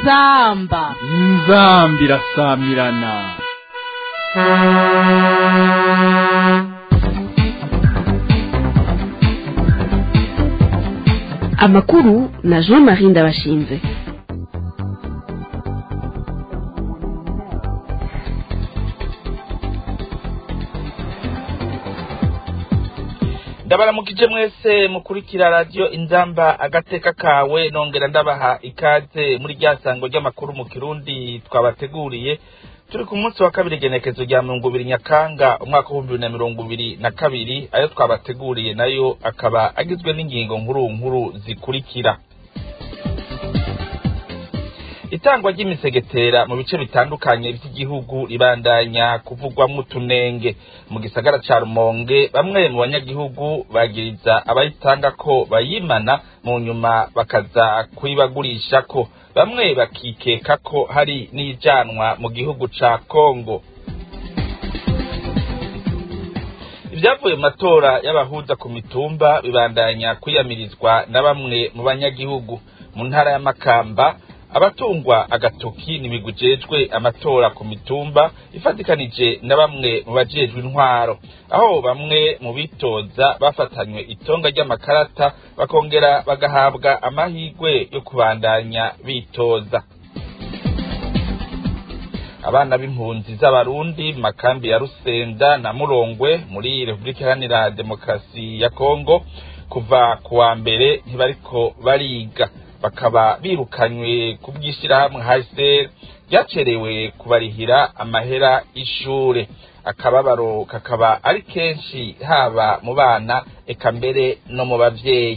inzamba inzambi irasamirana amakuru na jean marie ndabashinze ndabaramukije mwese mukurikira radiyo inzamba agateka kawe nongera ndabaha ikaze muri rya sango ry'amakuru mu kirundi twabateguriye turi ku munsi wa kabiri igenekezo rya mirongo ibiri nyakanga umwaka w'ibihumbi bibiri na mirongo ibiri na kabiri ayo twabateguriye nayo akaba agizwe n'ingingo nkuru nkuru zikurikira itangwa ry'imisegetera mu bice bitandukanye by'igihugu ribandanya kuvugwamo utunenge mu gisagara ca rumonge bamwe mu banyagihugu bagiriza abayitanga ko bayimana mu nyuma bakaza kuyibagurisha ko bamwe bakikeka ko hari n'ijanwa mu gihugu ca kongo ibyavuye mu matora y'abahuza ku mitumba bibandanya kwiyamirizwa na bamwe mu banyagihugu mu ntara ya makamba abatungwa agatoki n'imigwi ijejwe amatora ku mitumba ifatikanije na bamwe mu bajejwe intwaro aho bamwe mu bitoza bafatanywe itonga ry'amakarata bakongera bagahabwa amahirwe yo kubandanya bitoza abana b'impunzi z'abarundi mu makambi ya rusenda na murongwe muri repubulika iharanira demokarasi ya kongo kuva ku wa mbere ntibariko bariga bakaba birukanywe ku bw'ishyirahamwe haseri ryacerewe kubarihira amahera y'ishure akababaro kakaba ari kenshi haba mu bana eka mbere no mu bavyeyi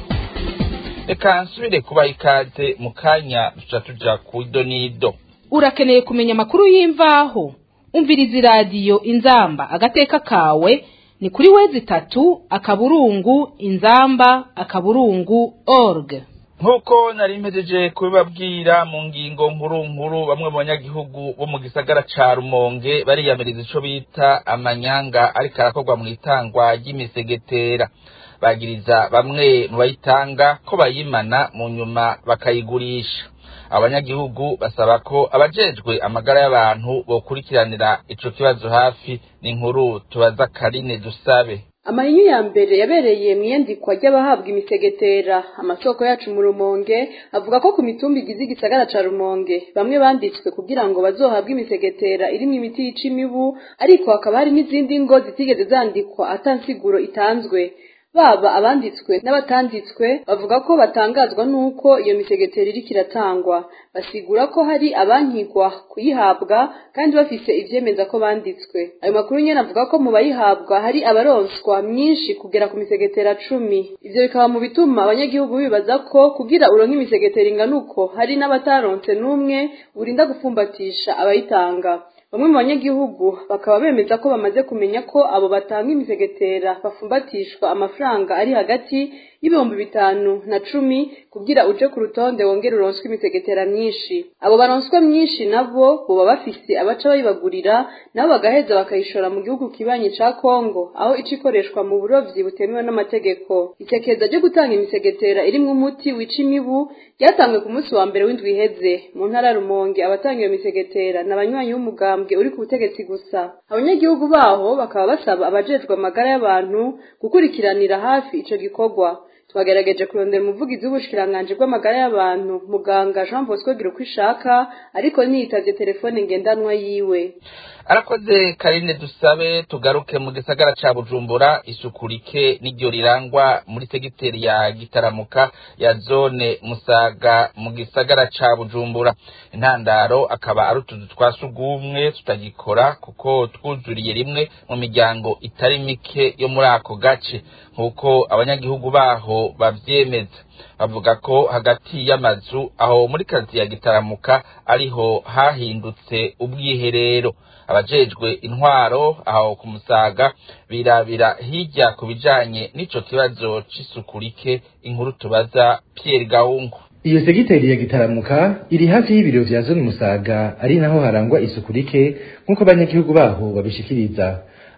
reka nsubire kubaha ikaze mu kanya tuca tuja ku idonido urakeneye kumenya amakuru y'imvaho umviriza iradiyo inzamba agateka kawe ni kuri wezi itatu akaburungu inzamba akaburungu org nk'uko nari mpejeje kubibabwira mu ngingo nkuru nkuru bamwe mu banyagihugu bo mu gisagara ca rumonge bariyamiriza ico bita amanyanga ariko arakorwa mu itangwa ry'imisegetera bagiriza bamwe mu bayitanga ko bayimana mu nyuma bakayigurisha abanyagihugu basaba ko abajejwe amagara y'abantu bokurikiranira ico kibazo hafi ni inkuru tubaza karine dusabe amahinyu ya mbere yabereye mu iyandikwa ry'abahabwa imisegetera amasoko yacu mu rumonge avuga ko ku mitumba igize igisagara ca rumonge bamwe banditswe kugira ngo bazohabwe imisegetera irimwo imiti yica imibu ariko hakaba hari n'izindi ngo zitigeze zandikwa atansiguro itanzwe baba abanditswe n'abatanditswe bavuga ko batangazwa n'uko iyo misegetera iriko iratangwa basigura ko hari abankigwa kuyihabwa kandi bafise ivyemeza ko banditswe ayo makuru nyene avuga ko mu bayihabwa hari abaronswa myinshi kugera ku misegetera cumi ivyo bikaba mu bituma abanyagihugu bibaza ko kugira uronke imisegetera ingana uko hari n'abataronse n'umwe urinda gupfumbatisha abayitanga bamwe mu banyagihugu bakaba bemeza ko bamaze kumenya ko abo batanga imisegetera bafumbatishwa amafaranga ari hagati y'ibihumbi bitanu na cumi kugira uje ku rutonde wongere uronswe imisegetera myinshi abo baronswa myinshi nabo boba bafise abaca bayibagurira nabo bagaheza bakayishora mu gihugu kibanyi ca kongo aho ica ikoreshwa mu burovyi butemewe n'amategeko isekeza ryo gutanga imisegetera irimwo umuti wica imibu ryatanzwe ku munsi wa mbere w'indwi iheze mu ntara rumonge abatanga iyo misegetera ni abanywanyi b'umugambwe uri ku butegetsi gusa abanyagihugu baho bakaba basaba abajejwe amagara y'abantu gukurikiranira hafi ico gikorwa twagerageje kurondera umuvugizi w'ubushikiranganji bw'amagara y'abantu muganga jean bosco gira uko ishaka ariko ntiyitavye telefone ngendanwa yiwe arakoze karine dusabe tugaruke mu gisagara ca bujumbura isuku rike n'iryo rirangwa muri segiteri ya gitaramuka ya zone musaga mu gisagara ca bujumbura intandaro akaba ari utuzu twa sugumwe tutagikora kuko twuzuriye rimwe mu miryango itari mike yo muri ako gace nk'uko abanyagihugu baho bavyemeza bavuga ko hagati y'amazu aho muri kazi ya gitaramuka ariho hahindutse ubwiherero abajejwe intwaro aho ku musaga birabira hirya ku bijanye n'ico kibazo c'isuku rike inkuru tubaza Pierre Gahungu iyo segiteri ya gitaramuka iri hafi y'ibiro vya zone musaga ari naho harangwa isuku rike nk'uko abanyagihugu baho babishikiriza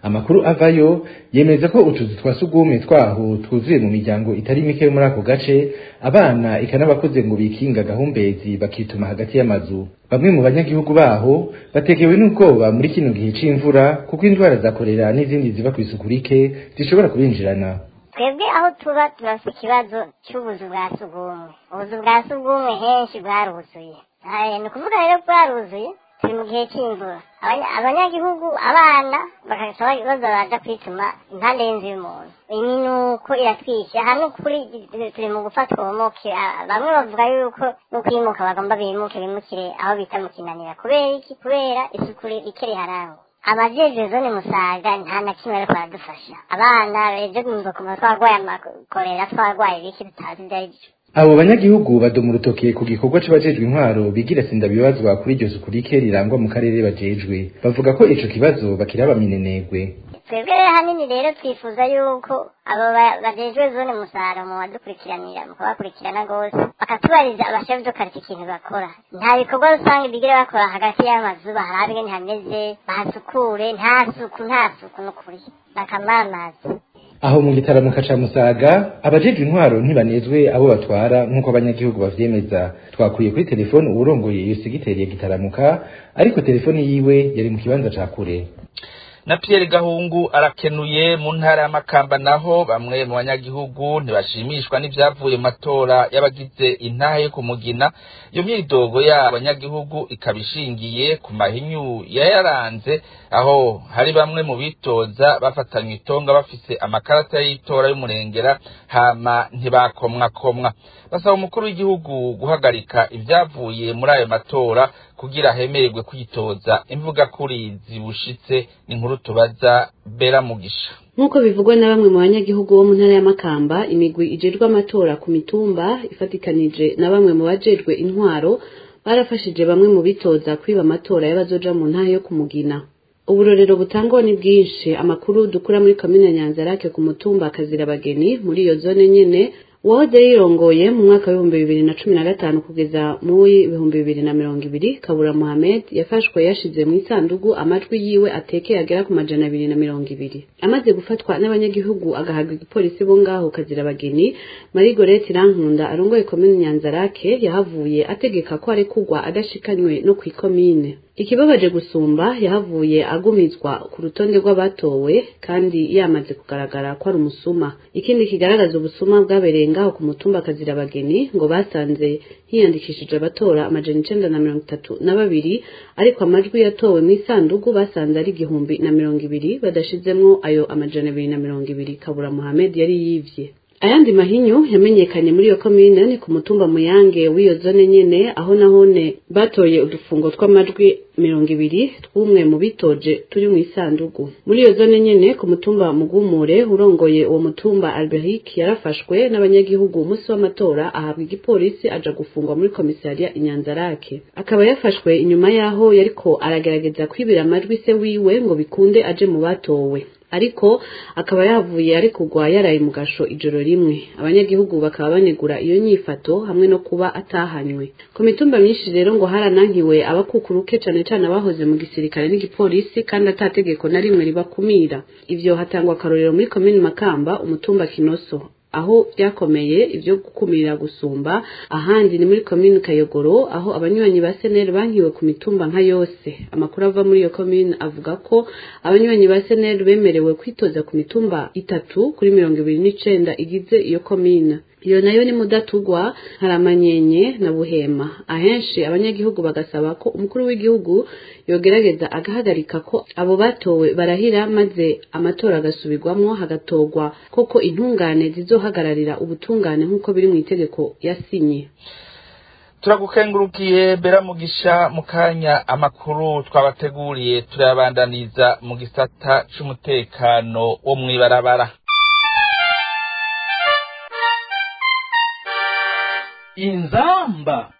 amakuru avayo yemeza ko utuzu twa sugumwe twaho twuzuye mu miryango itari mike yo muri ako gace abana ikanabakuze ngo bikinga gahumbezi bakituma hagati y'amazu bamwe mu banyagihugu baho batekewe n'ubwoba muri kino gihe c'imvura kuko indwara za korera n'izindi ziva kw'isuku rike zishobora kubinjirana twebwe aho tuba turafite ikibazo cy'ubuzu bwa sugumwe ubuzu bwa sugumwe henshi bwaruzuye ni ukuvuga rero bwaruzuye turi mu gihe cy'imvura abanyagihugu abana bakaba baza baza kwituma impande y'inzu y'umuntu iminuko iratwishe aha ni ukuri turi mu gufata uwomoke bamwe bavuga yuko no kwimuka bagomba bimuke bimukire aho bita mu kinanira kubera iki kubera isuku rike riharangwa abajejwe zone musaga nta na kimwe ariko baradufasha abana ejo nimba kuva twarwaye amakorera twarwaye ibiki tutazi ibyo ari byo abo banyagihugu badoma urutoke ku gikorwa c'abajejwe intwaro bigira sindabibazwa kuri iryo suku rike rirangwa mu karere bajejwe bavuga ko ico kibazo bakiraba minenegwe twebwe rero hanini rero twifuza yuko abo bajejwe zone musaro mu badukurikiranira mu kubakurikirana rwose bakatubariza abashefu do karita ikintu bakora nta bikorwa rusange bigira bakora hagati y'amazu baharabe ingene hameze bahasukure nta suku nta suku n'ukuri bakamamaza aho mu gitaramuka ca musaga abajejwe intwaro ntibanezwe abo batwara nk'uko abanyagihugu bavyemeza twakuye kuri telefone uwurongoye iyo segiteri ya gitaramuka ariko telefone yiwe yari mu kibanza ca kure na Pierre Gahungu arakenuye mu ntara y'amakamba naho bamwe mu banyagihugu ntibashimishwa n'ivyavuye mu matora y'abagize intahe yo kumugina iyo myidogo y'abanyagihugu ikaba ishingiye ku mahinyu yayaranze aho hari bamwe mu bitoza bafatanywe itonga bafise amakarata y'itora y'umurengera hama ntibakomwakomwa basaba umukuru w'igihugu guhagarika ivyavuye muri ayo matora kugira hemererwe kwitoza imvuga kuri zibushitse inkuru tubaza bera mugisha nk'uko bivugwa na bamwe mu banyagihugu bo mu ntara y'amakamba imigwi ijejwe amatora ku mitumba ifatikanije na bamwe mu bajejwe intwaro barafashije bamwe mu bitoza kwiba amatora y'abazoja mu ntara yo kumugina uburorero butangwa ni bwinshi amakuru dukura muri komine nyanzarake ku mutumba akazira abageni muri iyo zone nyene uwahoze yirongoye mu mwaka w'ibihumbi bibiri na cumi na gatanu kugeza mu w'ibihumbi bibiri na mirongo ibiri kabura muhamed yafashwe yashize mu isandugu amajwi yiwe atekeye agera ku majana abiri na mirongo ibiri amaze gufatwa n'abanyagihugu agahabwa igipolisi bo ngaho kazira abageni marie gorete irankunda arongoye komine nyanzarake yahavuye ategeka ko arekugwa adashikanywe no ku ikomine ikibabaje gusumba yahavuye agumizwa ku rutonde rw'abatowe kandi yamaze kugaragara ko ari umusuma ikindi kigaragaza ubusuma bwabereye ngaho ku mutumba kazira abageni ngo basanze hiyandikishije abatora amajana icenda na mirongo itatu na babiri ariko amajwi yatowe mu isandugu basanze ari igihumbi na mirongo ibiri badashizemwo ayo amajana abiri na mirongo ibiri kabura muhamed yari yivye ayandi mahinyu yamenyekanye muri iyo komine ni ku mutumba muyange w'iyo zone nyene aho nahone batoye udufungo tw'amajwi mirongo ibiri tw'umwe mu bitoje turi mu isandugu muri iyo zone nyene ku mutumba mugumure urongoye uwo mutumba alberic yarafashwe n'abanyagihugu umunsi w'amatora ahabwa igipolisi aja gufungwa muri komisariya inyanzarake akaba yafashwe inyuma y'aho yariko aragerageza kwibira amajwi se wiwe ngo bikunde aje mu batowe ariko akaba yavuye ari kugwa yaraye mu gasho ijoro rimwe abanyagihugu bakaba banegura iyo nyifato hamwe no kuba atahanywe ku mitumba myinshi rero ngo haranankiwe abakukuruke cane cane abahoze mu gisirikare n'igipolisi kandi atategeko na rimwe ribakumira ivyo hatangwa akarorero muri komini makamba umutumba kinoso aho byakomeye ibyo gukumira gusumba ahandi ni muri komine kayogoro aho abanywanyi ba seneri bankiwe ku mitumba nka yose amakuru ava muri iyo komine avuga ko abanywanyi ba seneri bemerewe kwitoza ku mitumba itatu kuri mirongo ibiri n'icenda igize iyo komine iyo nayo ni mudatugwa haramanyenye na buhema ahenshi abanyagihugu bagasaba ko umukuru w'igihugu yogerageza agahagarika ko abo batowe barahira maze amatora agasubirwamwo hagatorwa koko intungane zizohagararira ubutungane nk'uko biri mu itegeko yasinye turagukengurukiye bera mugisha mu kanya amakuru twabateguriye turayabandaniza mu gisata c'umutekano wo mw'ibarabara inzamba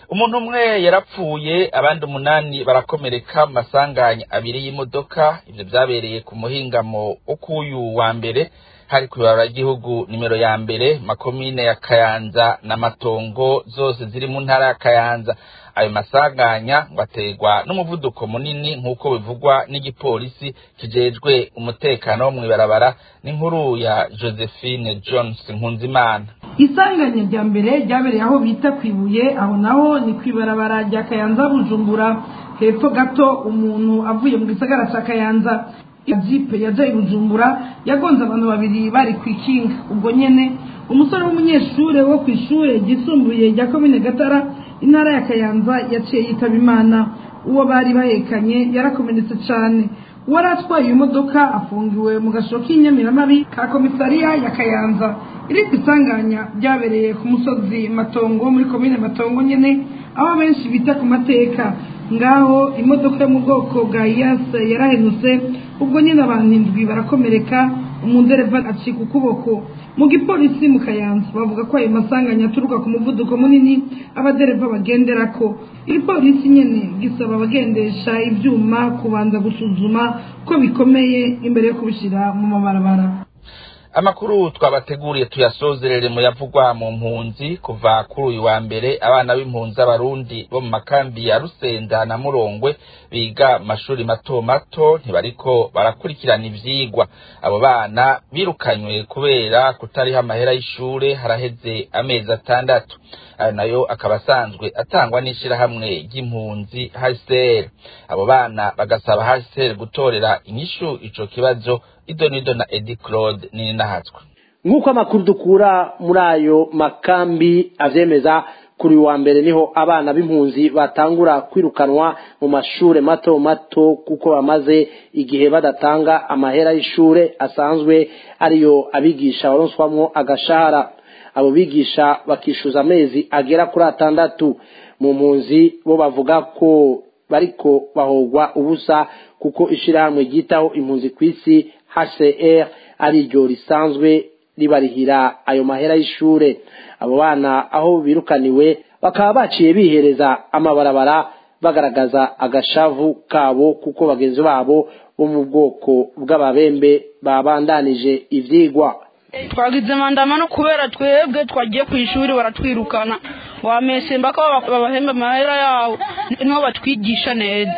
umuntu umwe yarapfuye abandi umunani barakomereka mu masanganya abiri y'imodoka ivyo vyabereye ku muhingamo wo k'uyu wa mbere hari kw'ibarabara ry'igihugu nimero ya mbere makomine ya kayanza na matongo zose ziri mu ntara ya kayanza ayo masanganya ngo aterwa n'umuvuduko munini nk'uko bivugwa n'igipolisi kijejwe umutekano wo mw'ibarabara n'inkuru ya josephine jones nkunzimana isanganya rya mbere ryabereye aho bita kwibuye aho naho ni kwibarabara rya kayanza bujumbura hepfo gato umuntu avuye mu gisagara cya kayanza jipe yajaye bujumbura yagonze abantu babiri bari ku ikinga ubwo nyene umusore w'umunyeshure wo ku ishure ryisumbuye rya komine gatara intara ya kayanza yaciye yitaba imana uwo bari bahekanye yarakomeretse cane uwari atwaye iyo modoka afungiwe mu gashoro k'inyamiramabi ka komisariya ya kayanza irindi isanganya ryabereye ku musozi matongo muri komine matongo nyene aho benshi bita ku mateka ngaho imodoka yo mu bwoko bwa iyase yarahenutse ubwo nyine abantu indwi barakomereka umudereva acika ukuboko mu gipolisi mu kayanza bavuga ko ayo masanganya aturuka ku muvuduko munini abadereva bagenderako igipolisi nyene gisaba abagendesha ivyuma kubanza gusuzuma ko bikomeye imbere yo kubishira mu mabarabara amakuru twabateguriye tuyasozerere mu yavugwa mu mpunzi kuva kuri uyu wa mbere abana b'impunzi abarundi bo mu makambi ya rusenda na murongwe biga mashuri mato mato ntibariko barakurikirana ivyigwa abo bana birukanywe kubera kutariho amahera y'ishure haraheze amezi atandatu ayo nayo akaba asanzwe atangwa n'ishirahamwe ry'impunzi HCR abo bana bagasaba HCR gutorera inyishu ico kibazo idonido na Edi Claude nini nahatswe nk'uko amakuru dukura muri ayo makambi avyemeza kuri wa mbere niho abana b'impunzi batangura kwirukanwa mu mashure mato mato kuko bamaze igihe badatanga amahera y'ishure asanzwe ariyo abigisha baronswamwo agashahara abo bigisha bakishuza amezi agera kuri atandatu mu mpunzi bo bavuga ko bariko bahogwa ubusa kuko ishirahamwe ryitaho impunzi ku isi HCR ari ryo risanzwe ribarihira ayo mahera y'ishure abo bana aho birukaniwe bakaba baciye bihereza amabarabara bagaragaza agashavu kabo kuko bagenzi babo bo mu bwoko bw'ababembe babandanije ivyigwa twagize mandamano kubera twebwe twagiye ku ishuri baratwirukana wamesemba ko babahemba amahera yawo niho batwigisha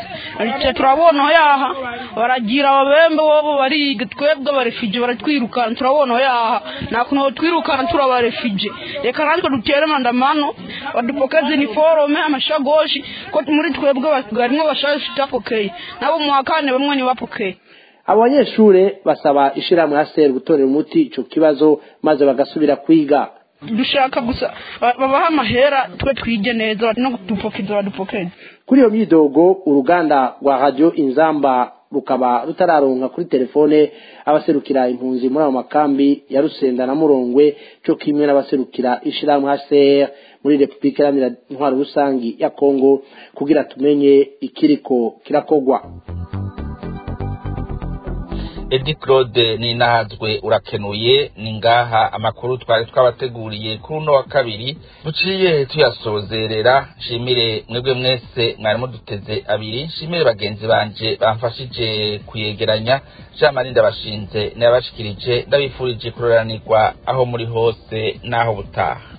neza turabona yaha baragira ababembe bobo bariga twebwe abarefije baratwirukana turabona yaha nta kuntu twirukana turi abarefije reka natwe dutere mandamano badupokeze iniforome amashagoshi ko muri twebwe harimwo bashaje tutapokeye nabo mu wa kane bamwe ntibapokeye abo banyeshure basaba ishirahamwe haseri gutorera umuti ico kibazo maze bagasubira kwiga dushaka gusa babaha amahera twe twige neza no dupokeza badupokeze kuri iyo myidogo uruganda rwa radio inzamba rukaba rutararonka kuri telefone abaserukira impunzi muri ayo makambi ya rusenda na murongwe co kimwe n'abaserukira ishirahamwe HCR muri Republika Iharanira Intwaro Rusangi ya Kongo kugira tumenye ikiriko kirakogwa Edi Claude ninahazwe urakenuye ni ngaha amakuru twari twabateguriye kuri uno wa kabiri duciye tuyasozerera nshimire mwebwe mwese mwari muduteze abiri nshimire bagenzi banje bamfashije kuyegeranya Jean Marie ndabashinze nabashikirije ndabifurije kuroranirwa aho muri hose naho butaha